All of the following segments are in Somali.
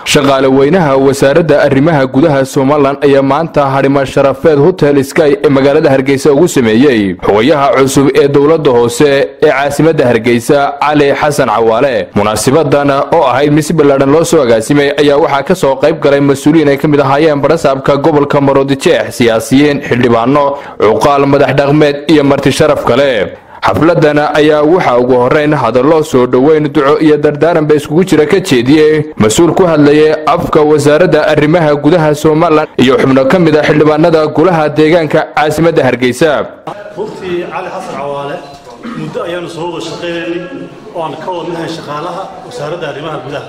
shaqaale weynaha wasaaradda arrimaha gudaha somalilan ayaa maanta hadhima sharafeed hotel sky ee magaalada hargeysa ugu sameeyey xogayaha cusub ee dowladda hoose ee caasimadda hargeysa cali xasan cawaale munaasibadan oo ahayd mid si ballaadhan loo soo agaasimay ayaa waxaa ka soo qayb galay mas-uuliyiin ay ka mid ahaayeen barasaabka gobolka maroodijeex siyaasiyiin xildhibaano cuqaal madax dhaqmeed iyo marti sharaf kale xafladana ayaa waxaa ugu horeyn hadallo soo dhoweyn duco iyo dardaaran ba iskugu jira ka jeediyey mas-uul ku hadlayay afka wasaaradda arrimaha gudaha somalilan iyo xubno ka mid a xildhibaanada golaha deegaanka caasimadda hargeysa runtii cali xasan cawaale muddo ayaanu soo wada shaqaynaynay oo aan ka wadnahay shaqaalaha wasaaradda arrimaha gudaha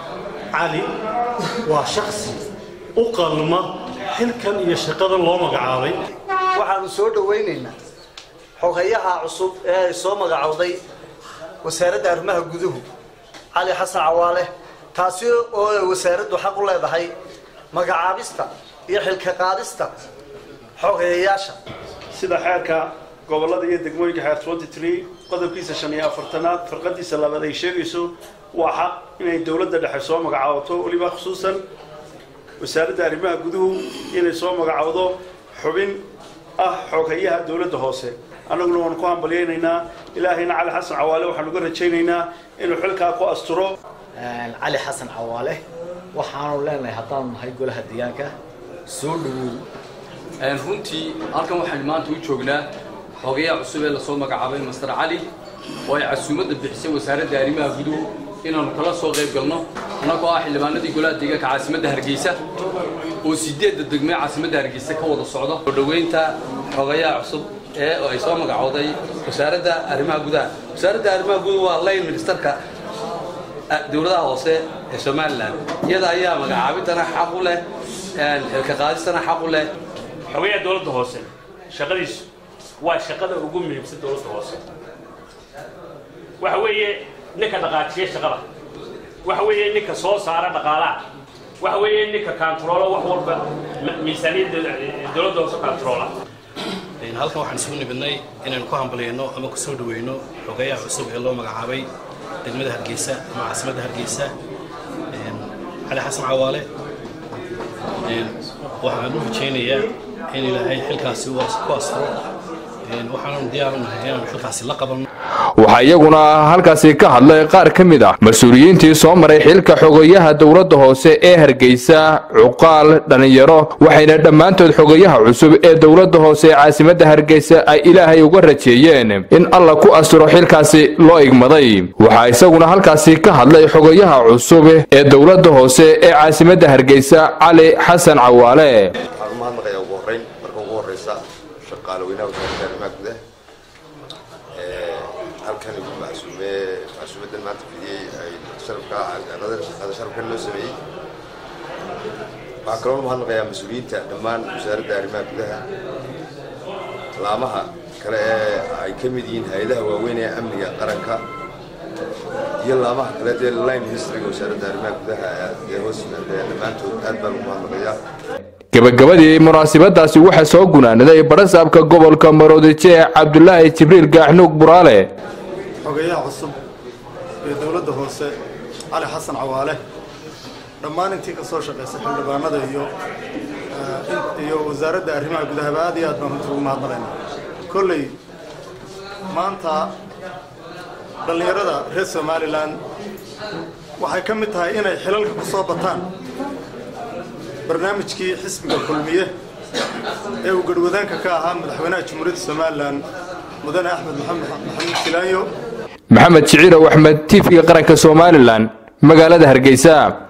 cali waa shaksi u qalma xilkan iyo shaqadan loo magacaabay waxaanu soo dhowaynaynaa xogayaha cusub ee ay soo magacowday wasaaradda arrimaha guduhu cali xasan cawaale taasi oo ay wasaaraddu xaq u leedahay magacaabista iyo xilka qaadista xogayayaasha sida xeerka gobolada iyo degmooyinka xeer twenty three qodobkiisa shan iyo afartanaad farqadiisa labaad ay sheegayso waa xaq inay dowladda dhexe soo magacaabato weliba khusuusan wasaaradda arrimaha guduhu inay soo magacowdo xubin ah xogayaha dowladda hoose annaguna waanu ku hambalyaynaynaa ilaahayna cali xasan cawaale waxaanu uga rajaynaynaa inuu xilkaa ku asturo cali xasan cawaale waxaanu leenahay haddaanu nahay golaha deegaanka soo dhawow runtii halkan waxaynu maanta u joognaa xogayaha cusub ee lasoo magacaabay master cali oo ay casuumadda bixisay wasaaradda arrimaha guduhu inaanu kala soo qayb galno annagoo ah xildhibaanadii golaha deegaanka caasimadda hargeysa oo sideedda degmee caasimadda hargeysa ka wada socdo soo dhoweynta xogayaha cusub ee ay soo magacowday wasaaradda arrimaha gudaha wasaaradda arrimaha gudaha waa line ministerka dowladaha hoose ee somalilan iyada ayaa magacaabintana xaq u leh xilka qaadistana xaq u leh xogayaha dowladda hoose shaqadiisu waa shaqada ugu muhiimsan dowladda hoose waxa weeye ninka dhaqaajiya shaqada waxa weeye ninka soo saara dhaqaalaha waxa weeye ninka kaantaroola wax walba miisaaniyadda dowladda hoose kaantaroola halkan waxaan isugu nimidnay inaynu ku hambalyayno ama ku soo dhaweyno xogayaha cusub ee loo magacaabay degmada hargeysa ama caasimadda hargeysa cali xasan cawaale waxaan u rajaynayaa in ilaahay xilkaasi ku astro waxaanu diyaar u nahay inaanu xilkaasi la qabanno waxaa iyaguna halkaasi ka hadlay qaar ka mid ah mas-uuliyiintii soo maray xilka xogayaha dowladda hoose ee hargeysa cuqaal dhallinyaro waxayna dhammaantood xogayaha cusub ee dowladda hoose ee caasimadda hargeysa ay ilaahay uga rajeeyeen in alla ku asturo xilkaasi loo igmaday waxaa isaguna halkaasi ka hadlay xogayaha cusub ee dowladda hoose ee caasimadda hargeysa cali xasan cawaale halkan macsuumadan maanta fidiyey ay sharafkan loo sameeyey waxaan kaloo mahadnaqayaa mas-uuliyiinta dhammaan wasaaradda arrimaha gudaha laamaha kale ee ay ka mid yihiin hay-adaha waaweyn ee amniga qaranka iyo laamaha kale dee line historyga wasaaradda arrimaha gudaha ee hoos yimaadeen dhammaantood aad baan ugu mahadnaqayaa gabagabadii munaasabadaasi waxaa soo gunaanaday barasaabka gobolka maroodijeex cabdulaahi jibriil gaaxnuug buraale xogayaha cusub ee dowladda hoose cali xasan cawaale dhammaan intii ka soo shaqaysay xildhibaanada iyo iyo wasaaradda arrimaha gudahaba aad iyo aad baan runtii ugu mahadnaqaynaa kolley maanta dhallinyarada reer somalilan waxay ka mid tahay inay xilalka ku soo bataan barnaamijkii xisbiga kulmiye ee uu garhwadaanka ka ahaa madaxweynaha jamhuuriyadda somalilan mudane axmed maxamed maxamuud silaayo maxamed shiciirow axmed tv-ga qaranka somalilan magaalada hargeysa